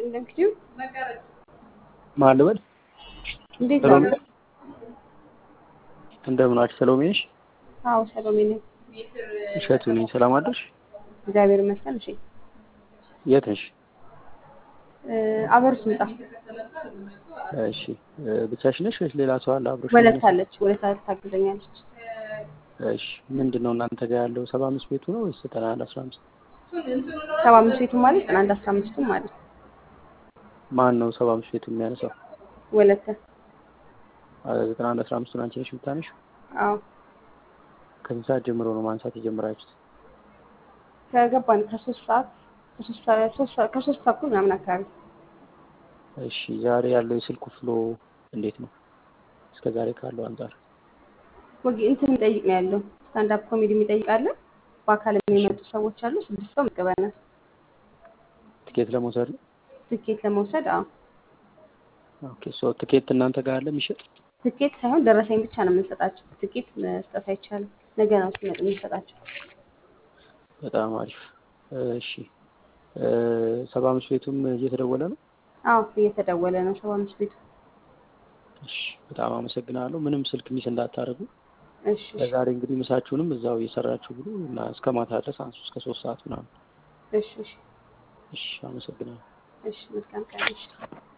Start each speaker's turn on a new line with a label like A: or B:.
A: ይስጥልኝ ለምክንዩ
B: ማን ልበል?
A: እንዴት
B: ሰሎሜ
A: ነው?
B: እንደምን ዋልሽ ሰሎሜ ነሽ?
A: አዎ ሰሎሜ ነኝ።
B: እሸቱ ነኝ። ሰላም አደርሽ?
A: እግዚአብሔር ይመስገን። እሺ
B: የት ነሽ?
A: አበሩት ምጣ
B: እሺ ብቻሽ ነሽ ወይስ ሌላ ሰው አለ አብሮሽ?
A: ወለት አለች ወለት ታግዘኛለች።
B: እሺ ምንድን ነው እናንተ ጋር ያለው ሰባ አምስት ቤቱ ነው ወይስ ዘጠና አንድ አስራ አምስት
A: ሰባ አምስት ቤቱ ማለት ዘጠና አንድ አስራ አምስቱ ማለት
B: ማን ነው ሰባ አምስት ቤቱ የሚያነሳው?
A: ወለተ
B: ዘጠና አንድ አስራ አምስቱን አንቺ ነሽ የምታነሺው?
A: አዎ
B: ከስንት ሰዓት ጀምሮ ነው ማንሳት የጀመራችሁት?
A: ከገባን ከሶስት ሰዓት ከሶስት ሰዓት ሶስት ሰዓት ከሶስት ተኩል ምናምን አካባቢ
B: እሺ ዛሬ ያለው የስልኩ ፍሎ እንዴት ነው? እስከ ዛሬ ካለው አንጻር
A: ወግ እንትን የሚጠይቅ ነው ያለው ስታንድ አፕ ኮሜዲ የሚጠይቅ አለ። በአካል የሚመጡ ሰዎች አሉ። ስድስት ሰው መቀበናል።
B: ትኬት ለመውሰድ ነው?
A: ትኬት ለመውሰድ አዎ
B: ኦኬ ሶ ትኬት እናንተ ጋር አለ የሚሸጥ?
A: ትኬት ሳይሆን ደረሰኝ ብቻ ነው የምንሰጣቸው። ትኬት መስጠት አይቻልም። ነገ ነው ሲመጡ የምንሰጣቸው።
B: በጣም አሪፍ እሺ ሰባ አምስት ቤቱም እየተደወለ ነው?
A: አዎ እየተደወለ ነው ሰባ አምስት ቤቱ።
B: እሺ በጣም አመሰግናለሁ። ምንም ስልክ ሚስ እንዳታደርጉ።
A: እሺ እሺ
B: ለዛሬ እንግዲህ ምሳችሁንም እዛው እየሰራችሁ ብሉ እና እስከ ማታ ድረስ አንሱ እስከ ሶስት ሰዓት ምናምን።
A: እሺ እሺ
B: እሺ አመሰግናለሁ።
A: እሺ መልካም ቀን። እሺ